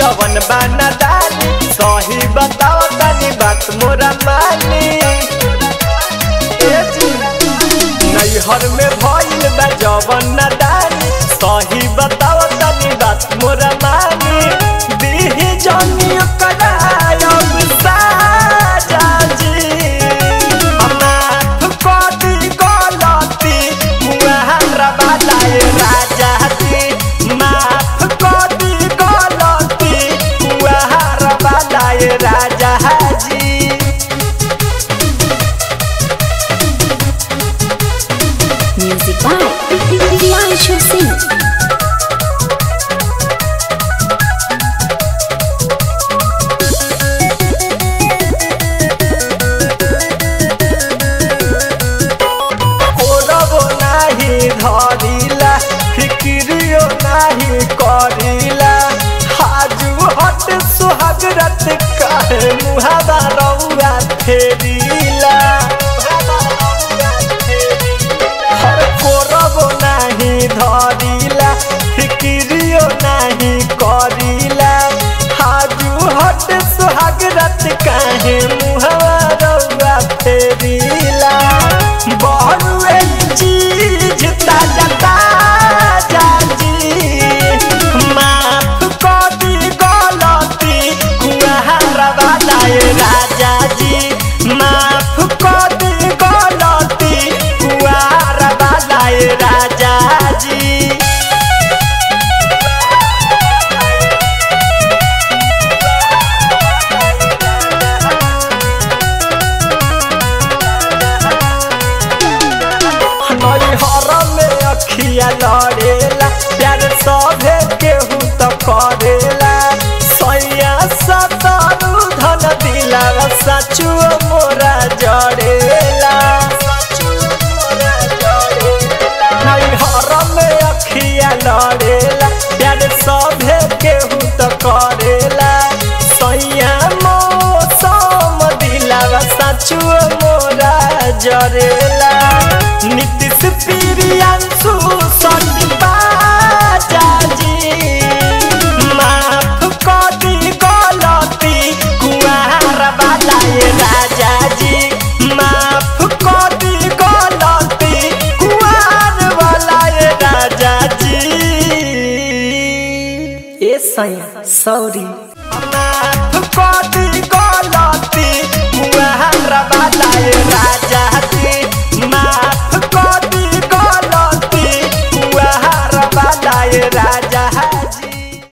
कवन बाना दानी सही बताओ तनी बात मोरा मानी ए जी, नैहर में भइल बा जवन नादानी सही बताओ तनी बात मोरा मानी दीही जनी करायब साजा जी माफ कर दी गलती मुहारा बालाए राजा जी माफ कर दी गलती मुहारा बालाए राजा जी Music by Priyanshu Singh. कोरबो नाही धरिला फिक्रियो नाही करिला हाजू हट सुहाग रत काहे मुहावा रउआ फेरिला हर कोरबो नाही धरिला फिक्रियो नाही करिला हाजू हट सुहाग रत काहे मुहावा रउआ फेरिला बड़ुए चीज ताजा ताजा जी माफ कर दी गलती कुहारा वालाए राजा जी माफ कर दी गलती कुहारा वालाए राजा जी नैहर में अखिया लड़ेला प्यार सभे केहू तो करेला सैया सतरु धन दिला सचु मोरा जड़ेला नैहर में अखिया लड़ेला प्यार सभे केहू तो करेला सैया मौसम दिला सचु मोरा जरेला नीतीश प्रियांशु संदीपा जाजी माफ कर दी गलती कुआरा बालाए राजा जी माफ कर दी गलती कुआर वालाए राजा जी ए सैया सॉरी माफ कर दी गलती